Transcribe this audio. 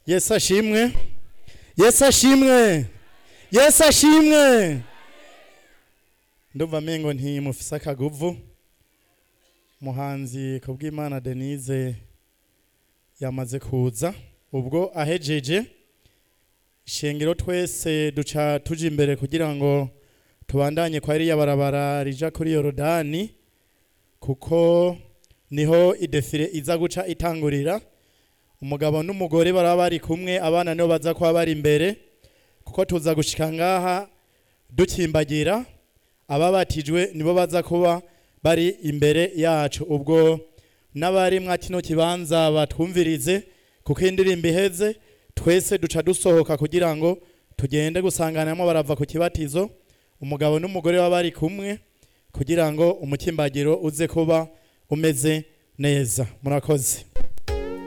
yesu ashimwe yesu ashimwe yesu ashimwe ndumva amengo ntimufise akaguvu muhanzi kubw'imana denise yamaze kuza ubwo ahejeje ishengero twese duca tuja imbere kugira ngo tubandanye kwa ririya barabara rija kuri yorodani kuko niho idefire iza guca itangurira umugabo n'umugore baraba bari kumwe abana nibo baza kuba bari imbere kuko tuza gushika ngaha dukimbagira ababatijwe nibo baza kuba bari imbere yacu ubwo n'abari mwa kino kibanza batwumvirize kuko indirimbo iheze twese duca dusohoka kugira ngo tugende gusanganamo barava ku kibatizo umugabo n'umugore baba bari kumwe kugira ngo umukimbagiro uze kuba umeze neza murakoze